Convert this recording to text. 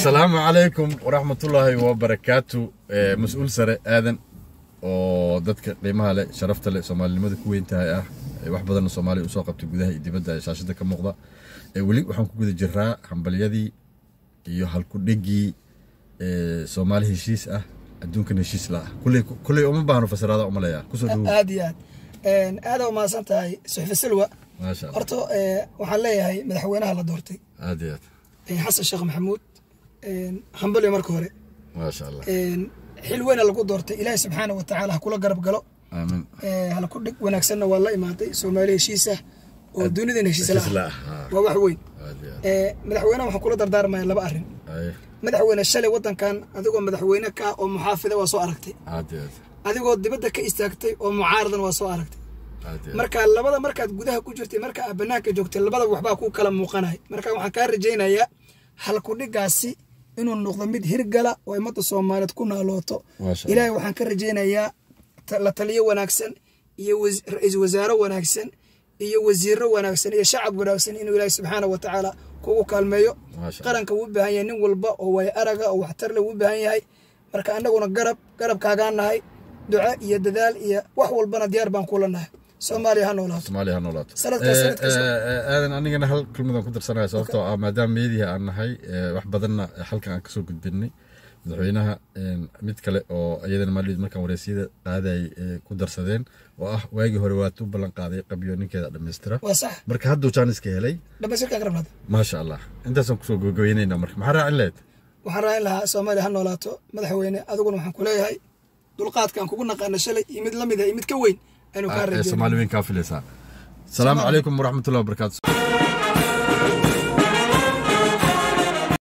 asalaamu calaykum waraxmatullaahi wabarakaatu mas-uul sare aadan oo dadka qiimaha leh sharafta leh soomaalinimada ku weyn tahay ah wax badanna soomaaliya usoo qabtay gudaha iyo dibadda ee shaashada ka muuqda weli waxaan ku guda jiraa hambalyadii iyo halkudhegii soomaali heshiis ah adduunkan heshiis la ah kulley kulley uma baahno fasiraada uma leeyaa kusoo dhawow aad iyo aad aada u mahadsan tahay suxfi silwa maasha allah horta waxaan leeyahay madaxweynaha la doortay aad iyo aad xasan sheekh maxamuud hambalyo marka hore maasha allah xil weyna lagu doortay ilaahi subxaana wa tacaala ha kula garab galo aamin halku dhig wanaagsanna waa la imaaday soomaali heshiis ah oo dunidan heshiis la heshiis la ah ah, ah. waa wax weyn aad iyo aad madaxweynaha waxaan kula dardaarmaya laba arrin Aye, madaxweyne shalay wadankan adigoo madaxweyne ka ah oo muxaafida waa soo aragtay aad iyo aad adigoo dibadda ka istaagtay oo mucaaradan waa soo aragtay aad iyo aad marka labada markaad gudaha ku jirtay marka aad banaanka joogtay labada waxbaa ku kala muuqanay marka waxaan kaa rajaynayaa halkudhigaasi inuu noqdo mid hirgala oo ummadda soomaaliyeed ku naalooto Maasha Allah. ilaahay waxaan ka rajaynayaa ta- la taliyo wanaagsan iyo wasi- ra-iisul wasaare wanaagsan iyo wasiiro wanaagsan iyo shacab wanaagsan inuu ilaahay subxaana wa tacaala kugu kaalmeeyo Maasha Allah. qaranka wuu u baahan yahay nin walba oo way araga oo waxtar leh wuu u baahan yahay marka annaguna garab garabkaagaan nahay duco iyo dadaal iyo wax walbana diyaar baan kula nahay soomaaliya ha noolaato soomaaliya ha noolaato Sanadkaas, Eh, sanadkaas. eh, eh, aadan anigana hal kelmadaan ku darsanaya sababtoo ah maadaama meediya aan nahay eh, wax badanna halkan aan kasoo gudbinay madaxweynaha eh, mid kale oo iyadana maalid markaan wareysiyada qaadayay eh, ku darsadeen oo ah waagii hore waatu ballan qaaday qabyo ninkeeda dhammaystira waa sax marka hadduu jaaniska helay dhamaystirkaa ka rabnaada maasha allah intaasaan kusoo gogoynayna marka maxaa raacin lahayd waxaan raacin lahaa soomaaliya ha noolaato madaxweyne adiguna waxaan ku leeyahay dulqaadkaan kugu naqaana shalay iyo mid la mid ah iyo mid ka weyn aynu kaa Eh, rajayno soomaali weyn kaa filaysaa asalaamu calaykum waraxmatullahi wabarakaatu